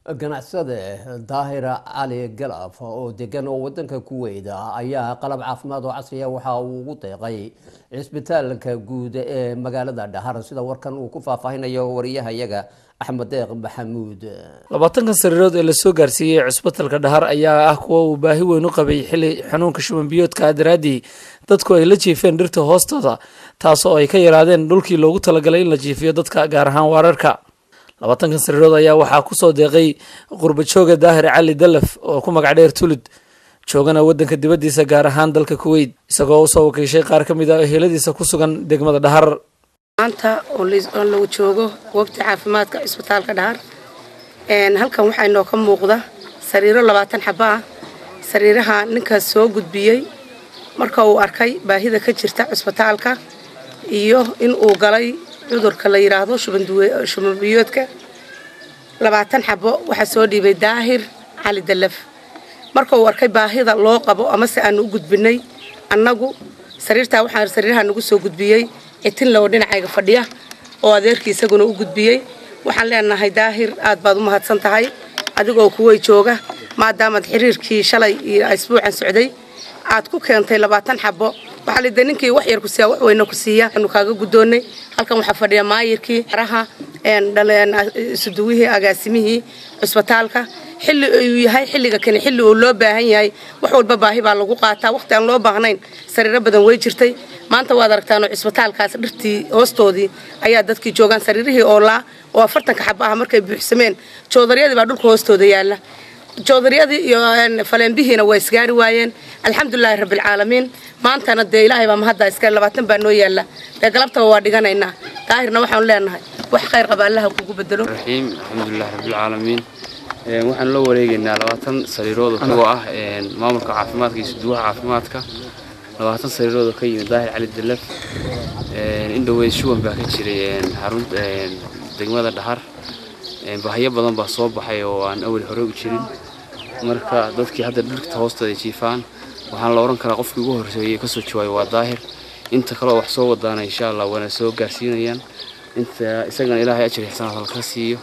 ganacsade daahira cali galaf oo degan oo wadanka kuweyt ayaa qalab caafimaad oo casriya waxa uu ugu deeqay cisbitaalka guud ee magaalada dhahar sida warkan uu ku faahfaahinayo wariyahayaga axmed deeq maxamuud labaatankan sariirood ee lasoo gaarsiiyey cusbitalka dhahar ayaa ah kuwa uu baahi weyn u qabay xili xanuunka shuban biyoodka daraaddii dadku ay la jiifeen dhirta hoostooda taas oo ay ka yaraadeen dhulkii loogu talagalay in la jiifiyo dadka gaar ahaan waararka labaatankan sariirood ayaa waxaa kusoo deeqay qurba jooga daahir cali dalaf oo ku magac dheer tulid joogana wadanka dibaddiisa gaar ahaan dalka kuweyt isagoo usoo wakiishay qaar ka mid a eheladiisa ku sugan degmada dhahar maanta oo lagu joogo goobta caafimaadka cisbitaalka dhahar halkan waxaa inoo ka muuqda sariiro labaatan xaba ah sariiraha ninkaas soo gudbiyey marka uu arkay baahida ka jirta cisbitaalka iyo in uu galay cudurka la yidhaahdo shubanbiyoodka labaatan xabo waxaa soo dhiibay daahir cali dalaf marka uu arkay baahida loo qabo amase aanu u gudbinay annagu sariirtaa waxaa sariiraha nagu soo gudbiyey citinle oo dhinacayga fadhiya oo adeerkii isaguna u gudbiyey waxaan leenahay daahir aad baad u mahadsan tahay adigoo kuway jooga maadaamaad xiriirkii shalay iyo isbuucan socday aad ku keentay labaatan xabo waxaa lida ninkii wax yar ku siiya wax weyna ku siiya anu kaaga guddoonnay halkan waxaa fadhiya maayirkii araha suduwihii agaasimihii cusbitaalka xilli uu yahay xilliga kani xilli uu loo baahan yahay wax walba baahi baa lagu qaataa waqti aan loo baahnayn sariiro badan way jirtay maanta waad aragtaanoo cisbitaalkaas dhirtii hoostoodii ayaa dadkii joogaan sariirihii oolaa oo afartanka xaba ah markay buuxsameen joodaryadii baa dhulka hoostooda yaalla joodaryadii iyo faleenbihiina waa isgaari waayeen alxamdulilaahi rabbilcaalamiin maantana dee ilaahay baa mahadda iska labaatan baa noo yaalla dee galabtaba waa dhiganaynaa daahirna waxaanu leenahay wax khayr qaba allaha kugu bedelo raxiim alxamdulilahi rabbilcaalamiin waxaan loo wareegaynaa labaatan sariirood isagoo ah maamulka caafimaadka iyo suduwaha caafimaadka labaatan sariirood oo ka yimid daahir cali dalaf indhoweyd shuban baa ka jiray xarunta degmada dhahar bahyo badan baa soo baxay oo aan awal hore u jirin marka dadkii hadda dhirta hoostooda jiifaan waxaan la oran karaa qofkii ugu horreeyay kasoo jawaayo waa daahir inta kaleo wax soo wadaana insha allah waana soo gaarsiinayaan inta isagana ilaahay ajir xisanaad halka siiyo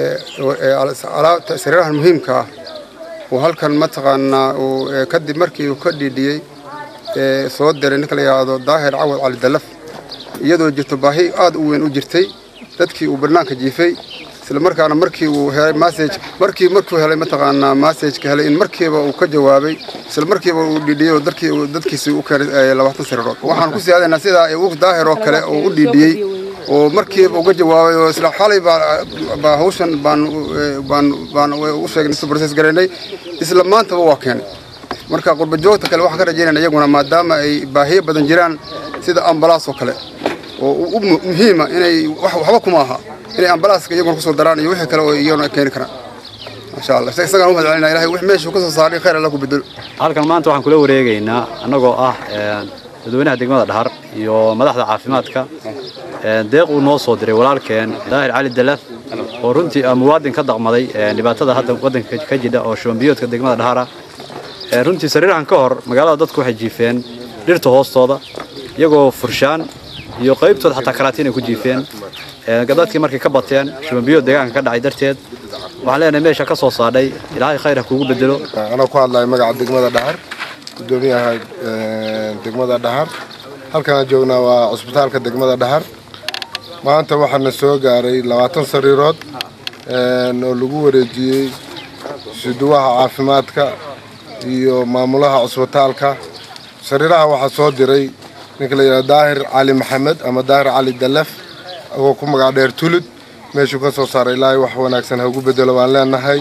sariirahan muhiimka ah uu halkan mataqaanaa uu kadib markii uu ka dhiidhiyey soo diray ninka la yidhaahdo daahir cawad cali dalaf iyadoo jirto baahi aad u weyn u jirtay dadkii uu bannaanka jiifay isla markaana markii uu helay message markii markuu helay mataqaanaa message-ka helay in markiiba uu ka jawaabay isla markiiba uu dhiidhiyey oo dadkii dadkiisii u keenay labaatan sariirood waxaan ku siyaadaynaa sidaa uu daahir oo kale oo u dhiidhiyey oo markiiba uga jawaabay oo isla xalay baa hawshan baan baan baan u sheegnay si process garaynay isla maantaba waa keenay marka qurba joogta kale waxaan ka rajaynayna iyaguna maadaama ay baahiyo badan jiraan sida ambalaas oo kale oo u muhiima inay waxba kuma aha inay ambalaaska iyaguna kusoo daraan iyo wixii kale oo iyaguna keeni karaan masha allah isagaan u mahad celinaa ilahay wix meeshuu kasoo saaray khayr alla ku bedelo halkan maanta waxaan kula wareegaynaa annagoo ah dadweynaha degmada dhahar iyo madaxda caafimaadka deeq uu noo soo diray walaalkeen daahir cali dalaf oo runtii muwaadin ka daqmaday dhibaatada hadda waddanka ka jidha oo shubanbiyoodka degmada dhahara runtii sariirahan ka hor magaalada dadku waxay jiifeen dhirta hoostooda iyagoo furshaan iyo qaybtooda xataa karaatiin ay ku jiifeen dadkii markay ka bateen shubanbiyood deegaanka ka dhacay darteed waxaan leenahay meesha ka soo saadhay ilaahay khayr ha kuugu bedelo anaa ku hadlayo magaca degmada dhahar gudoomiyaha degmada dhahar halkaan joognaa waa cusbitaalka degmada dhahar maanta waxaana soo gaaray labaatan sariirood oo lagu wareejiyey suduwaha caafimaadka iyo maamulaha cusbitaalka sariiraha waxaa soo diray ninka la yidhaha daahir cali maxamed ama daahir cali dalaf oo ku magac dheer tulud meeshuu ka soo saaray ilaahay wax wanaagsan ha ugu bedelo baan leenahay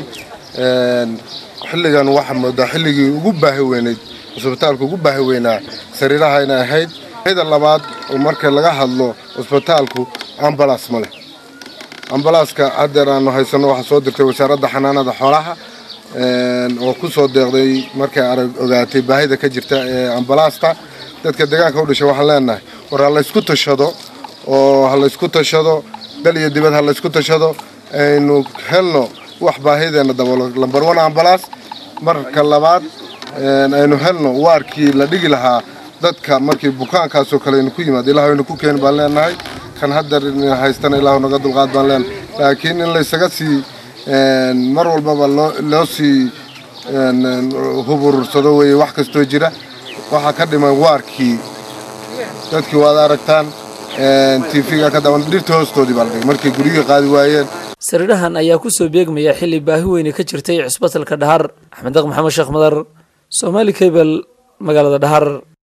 xilligan waxaa moodaa xilligii ugu baahi weynayd cusbitaalka ugu baahi weynaa sariiraha inay ahayd da labaad oo marka laga hadlo cusbitaalku ambalaas ma leh ambalaaska haddeer aanu haysano waxaa soo dirtay wasaaradda xanaanada xoolaha oo ku soo deeqday markay arag ogaatay baahida ka jirta ee ambalaasta dadka deegaanka u dhashay waxaan leenahay war ha laysku tashado oo ha laysku tashado dal iyo dibad ha laysku tashado aynu helno wax baahideenna daboolo lambar one ambalaas marka labaad aynu helno waarkii la dhigi lahaa dadka markii bukaankaasoo kale aynu ku yimaado ilaah aynu ku keeni baan leenahay kan haddeer haystana ilaahu naga dulqaad baan leenahay laakiin in laysaga sii mar walbaba loo loo sii hub urursado weeye wax kastoo jira waxaa ka dhiman waarkii dadkii waad aragtaan tv-ga ka daban dhirta hoostoodii baa la dhigay markay guryiga qaadi waayeen sariirahan ayaa kusoo beegmaya xilli baahi weyne ka jirtay cusbatalka dhahar axmed daq maxamed sheekh madar soomaali cable magaalada dhahar